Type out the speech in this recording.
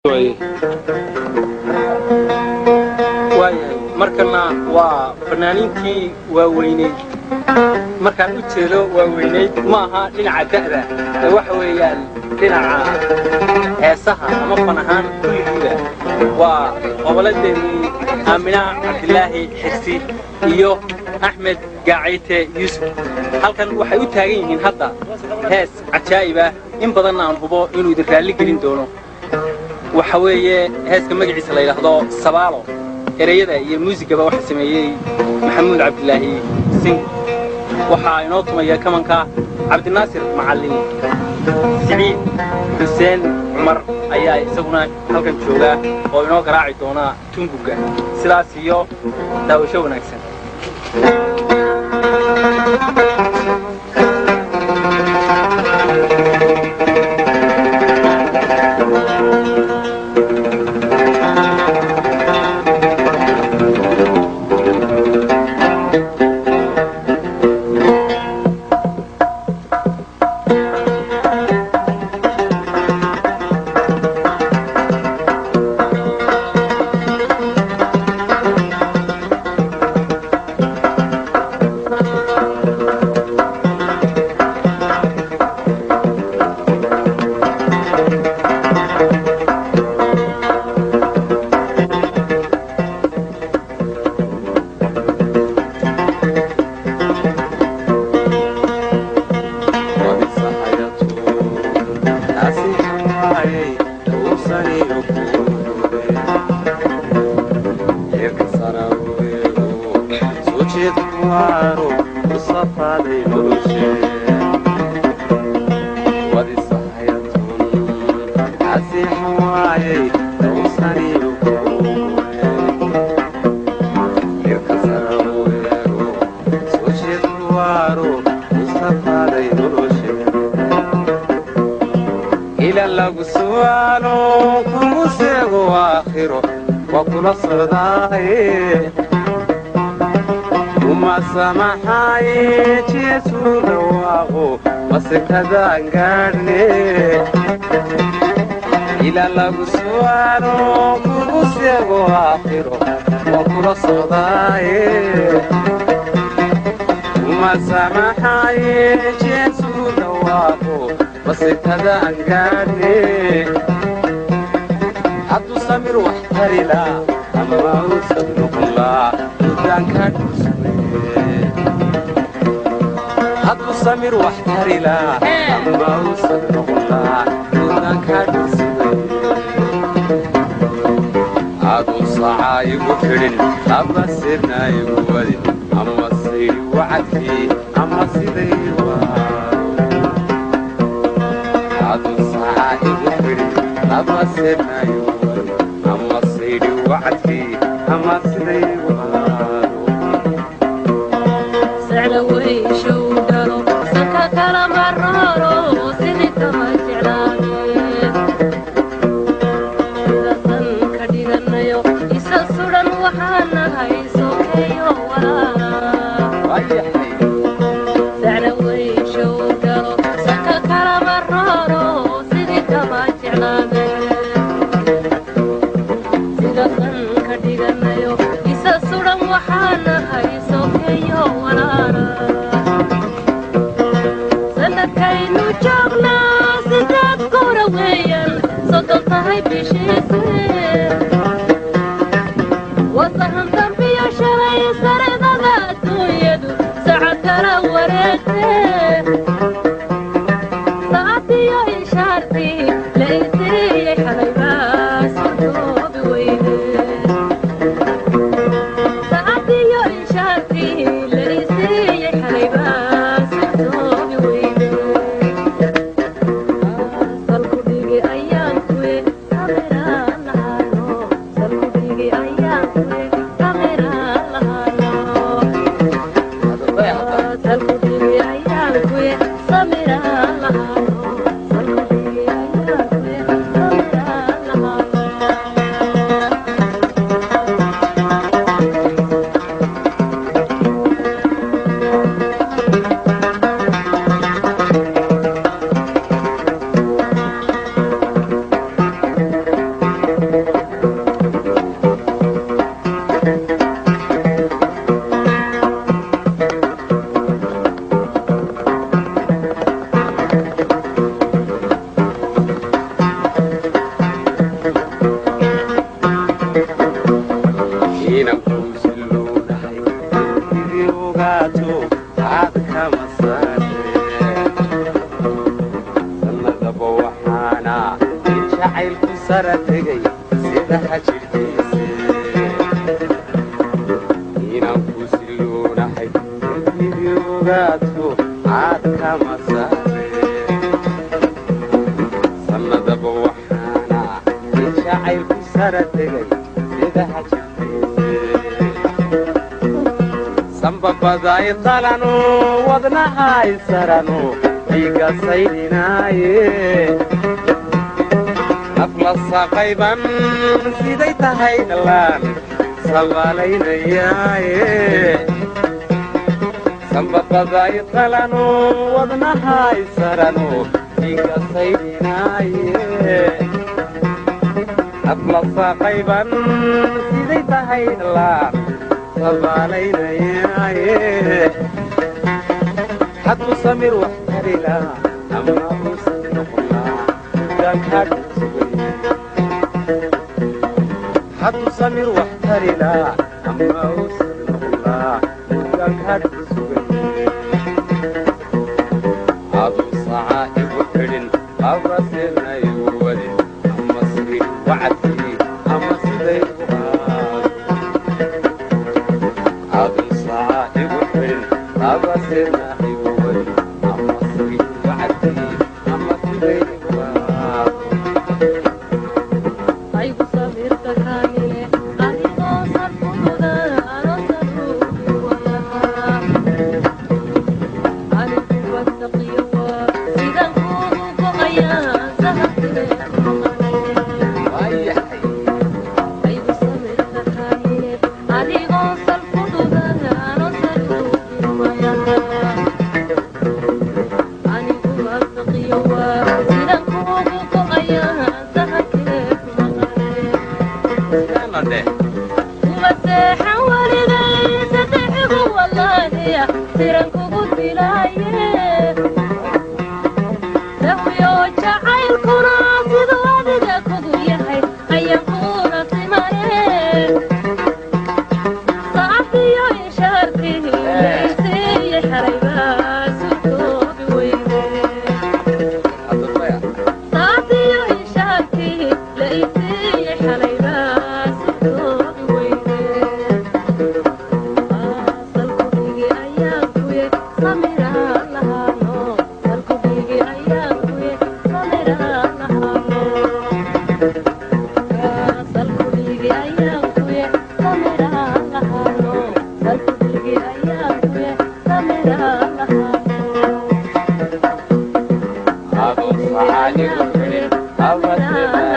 waayahay markana waa fanaaniintii waaweyneyd markaan u jeedo waaweyneyd ma aha dhinaca da'da ee waxa weeyaan dhinaca heesaha ama fan ahaan kulligiiba waa qobolladeennii aamina cabdilaahi xirsi iyo axmed gaacayte yuusuf halkan waxay u taagan yihiin hadda hees cajaa'ib ah in badanna aan hubo inuu idin raalli gelin doono waxa weeye heeska magaciisa la yidhaahdo sabaalo ereyada iyo muusigaba waxa sameeyey maxamuud cabdilaahi sing waxaa inoo tumaya kamanka cabdinaasir macallin siciid xuseen cumar ayaa isaguna halkan jooga oo inoo garaaci doona tunguga sidaas iyo daawasho wanaagsan ila lagu su'aalo kugu seego aakhiro waa kula socdaaye uma samaxaaye jeesu dhawaaqo basekada aan gaadhne hadduu samir wax tarila ama uusan noqonlaa mudaan kaa dhulsugaye hadduu samir wax tarila ama uusan noqonlaa mudaan kaa dhulsugaye aduu sacaa igu fidhin ama sirna igu wadin ama saydi wacadkii ama siday aduu sacaa igu fidhin ama sirna igu wadin ama saydi wacadkii ama siday Salku dhigi ayaan kuwe, kameraan lahaano. sara tegay sida xajirkiise inaan ku siloonahay intidii ogaadku caad kama saare sannadaba waxaana in jacaylku sara tegay sida xajirkiise sambabaday qalano wadnahay sarano dhiiga saydhinaaye nafla saqayban siday tahay dhallaan sabaalaynayaaye sambabaday qalano wadnahay sarano dhiiga saydhinaaye nafla saqayban siday tahay dhallaan sabaalaynayaaye hadduu samir wax tarila ama uusan noqonaa udaankaadhu sugay hadduu samir wax tarila ama uusan noqonaa udaankaadhu sugay aduu sacaa igu xidhin abasenayu wadin ama siri wacadkii ama siday u aado aduu sacaa igu xidhin abasena igu wadin ama siri wacadkii ama siday u aado aygu sabirta kaamile adigoo sarfududa anosaruugi walahaa anigu wattaqiyowa sidan kuugu go'ayaa sahabtire waayahay aygu sabirta kaamile adigoo sarfududa anosaruugi walahaa anigu wattaqiyowa sidan kuugu go'ayaa sahabtire sidaana dheh umaseexan waligay sadexigu wallaahiya siran kugu dilaaye sahwiyo jacaylkuna siduu adiga kugu yahay ayaan kuuna simaye saafiyo inshaarkii isiiye xaraybaa surtoobi weyne hadabaya saafiyo inshaarkii la isiiye xaraybaa surtoobi weyne salkudhigi ayaan kuye samiraan lahaano salkudhigi ayaan kuye samiraan lahaano salkudhigi ayaan kuye samiraan lahaano salkudhigi ayaan kuye samiraan lahaano aduu sacaa igu xidhin abasena